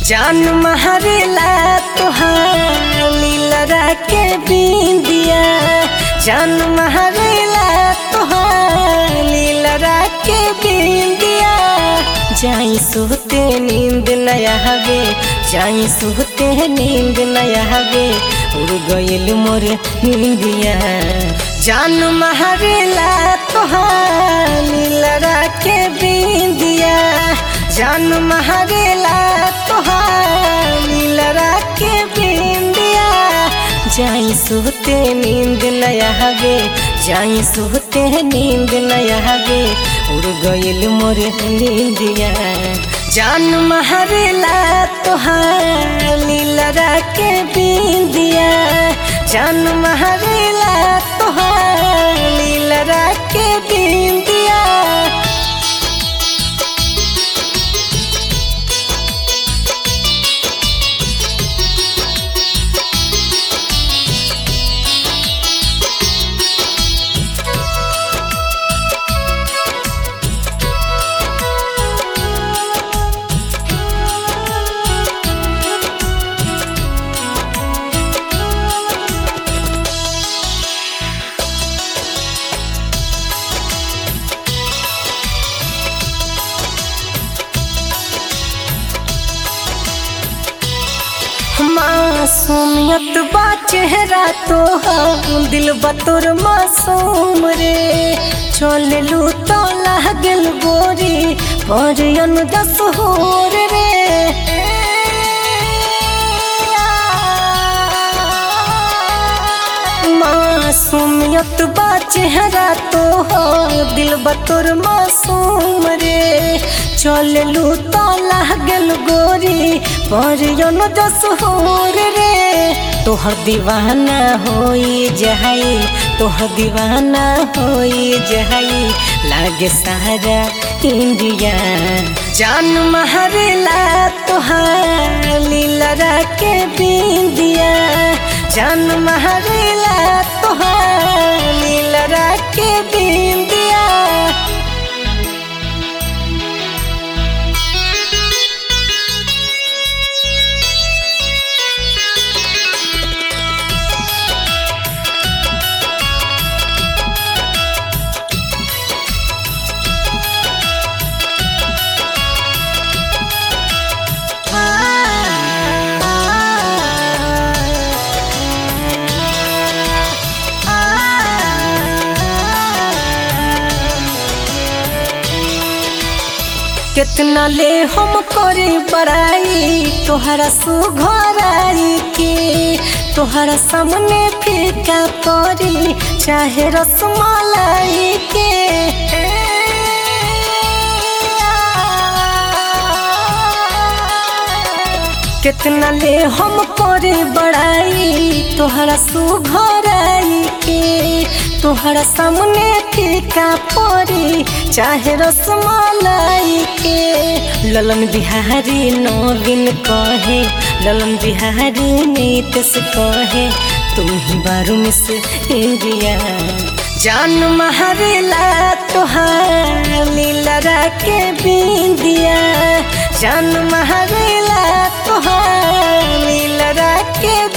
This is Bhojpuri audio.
जान महरेला तोहार लीलरा के बिंदिया जान महरेला तोहार लीलरा के बिंदिया जाई सोते नींद नया हवे जाई सोते नींद नया हवे उड़ गइल मोर नींदिया जान महरेला तोहार लीलरा के बिंदिया जान महरेला तोहार लीलरा के बिंदिया जाई सोते नींद नया हवे जाई सोते नींद नया हवे उड़ गइल मोर नींदिया जान महरेला तोहार लीलरा के बिंदिया जान महरेला तोहार लीलरा के बिंदिया मासूमियत बा चेहरा तो दिल बतोर मासूम रे चल लू तो लागल गोरी पर दस होर रे मासूमियत बा चेहरा तो दिल बतोर मासूम रे चल लू तो लागल गोरी पर दस होर रे तोहर दीवाना होई जहाई तोहर दीवाना होई जहाई लागे सारा इंडिया जान महरेला तोहार लीलरा के बिंदिया जान महरेला तोहार लीलरा के बिंदिया कितना ले हम करे बड़ाई तोहरा सुघराई के तोहरा सामने फीका परी चाहे रसमलाई के कितना ले हम करे बड़ाई तोहरा सुघराई के तोहरा सामने फीका परी चाहे रसमलाई के ललन बिहारी नवीन कहे ललन बिहारी नीतीश कहे तुम ही बारू में से इंडिया जान महरेला तोहार लीलरा के बिंदिया जान महरेला तोहार लीलरा के